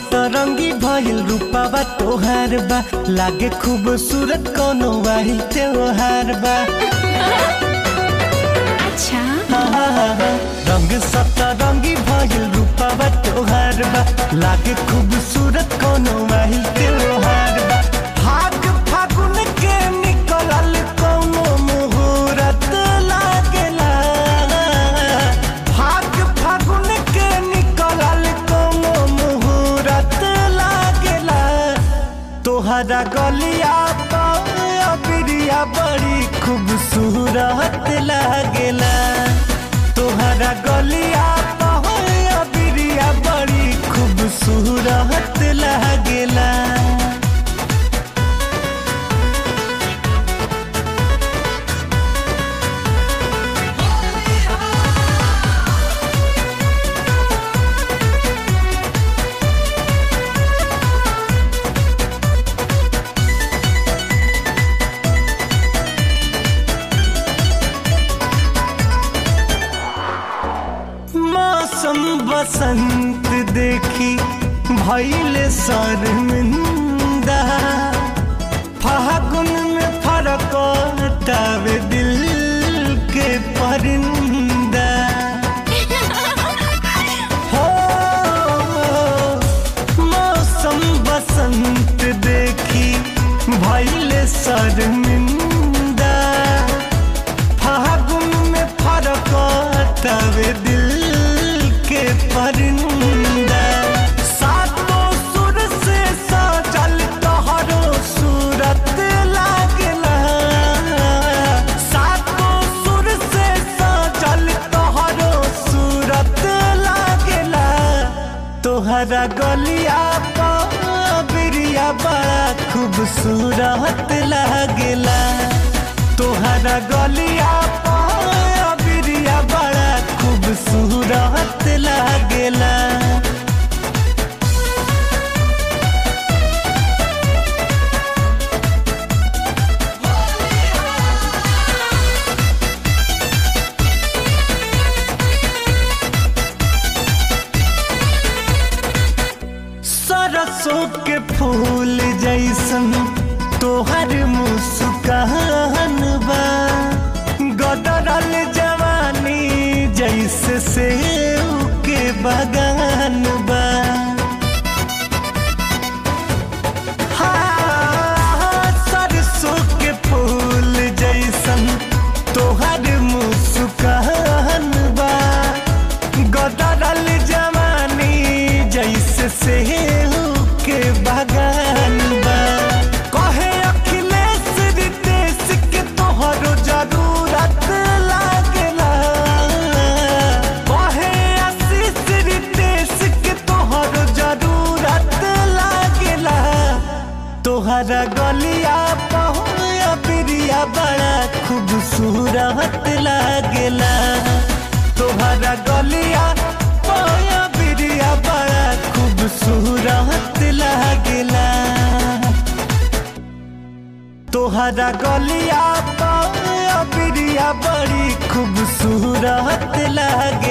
सतरंगी भइल रूपावा तोहार बा लागे खूबसूरत कोनो वाही त्योहार बा अच्छा रंग सतरंगी भइल रूपावा तोहार बा लागे खूबसूरत कोनो वाही त्योहार बा फाग फागुन के निकलल कोनो मुहूर्त लागेला फाग फागुन के निकलल कोनो मुहूर्त लागेला तोहरा गलिया बिरिया बड़ी खूबसूरत लागेला तोहरा गलिया बिरिया बड़ी खूबसूरत लागेला मौसम बसंत देखी भैले शर्मिंदा फागुन में फरक तावे दिल के परिंदा हो मौसम बसंत देखी भैले शर्मिंदा फागुन में फरक तवे दिल के परिंदा सातों सुर से सजल तोहरो सूरत लागला सातों सुर से सजल तोहरो सूरत लागला तोहरा गलिया बिरिया बड़ा खूबसूरत लागेला तोहरा गलिया बिरिया बड़ा खूबसूरत लागेला सरसों के फूल जैसन तोहर मुस्कान बा गदरल जवानी जैसे सेव के बगान बा हाँ, सरसों के फूल जैसन तोहर मुस्कान बा गदरल जवानी जैसे सेव के बगान बा कहे अखिलेश रितेश के तोहरो जरूरत लागेला कहे आशीष रितेश के तोहरो जरूरत लागेला तोहरा गलिया पहुया बिरिया बड़ा खूबसूरत लागेला तोहरा गलिया पहुया बिरिया बड़ा खूबसूरत लागेला तोहरा गलिया पहुया बिरिया बड़ी खूबसूरत लागे